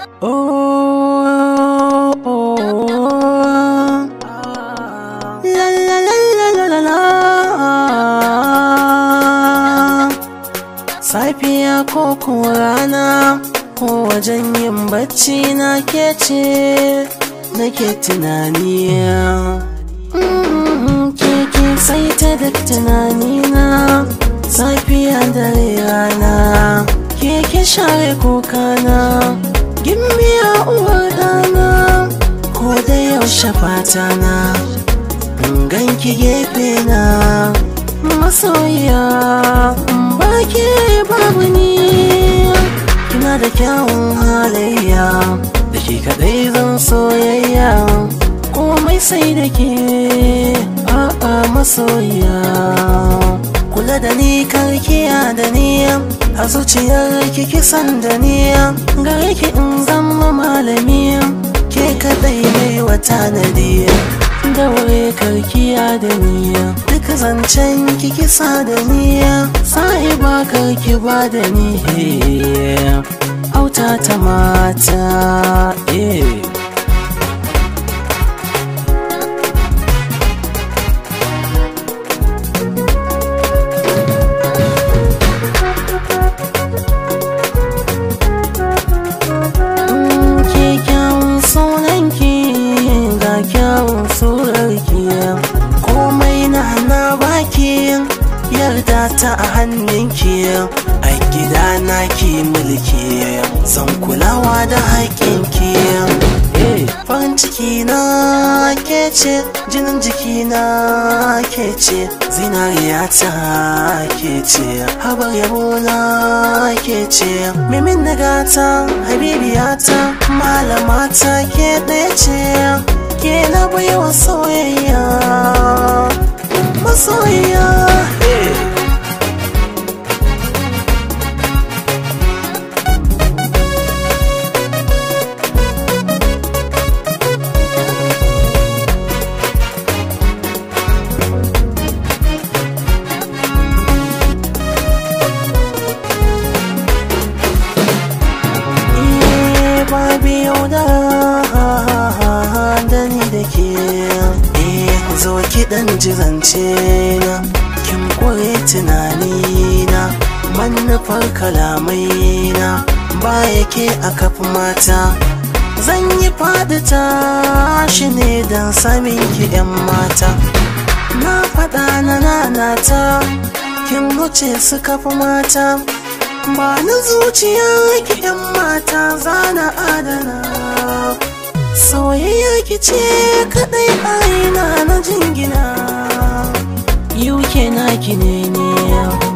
Oh, oh, la la la la la la la. Safiya ko kuwa rana ko wajen yin bacci na ke ce nake tunani. Mm, Ke ke sai ta duk tunanina safiya da rana ke ke share kokana gimbiya uwar dana ko da yaushe fata na ganki gefe na masoya ba ke babu ni kina da kyawun halayya da ke kadai zan soyayya komai sai da ke a'a masoya kula da ni karkiya da ni a zuciyar ki kisan da ni gare ki in zama malami ke kadai mai wata nadi daure karkiya da ni duk zancen ki kisa da ni sai ba karki ba da ni auta ta mata eh ke kyawun sunanki ga kyawun surarki komai na na baki yarda ta a hannunki a gida na ki mulki zan kulawa da haƙƙinki farin ciki na ke ce jinin jiki na ke ce zinariya ta ke ce habar yabo na ke ce mimin na gata habibiyata malamata ke ɗaya ce ke na baiwa soyayya masoyiya babu yauda da ni da ke eh zo ki dan jizance na kin kore tunani na manufar kalamai na ba yake a kafin mata zan yi faɗi tashi ne don samin ki 'yan mata na faɗa na nanata kin wuce su kafa mata ba na zuciya ki yan mata zana adana soyayya ki ce kadai aina na jingina yuke na ki ne ne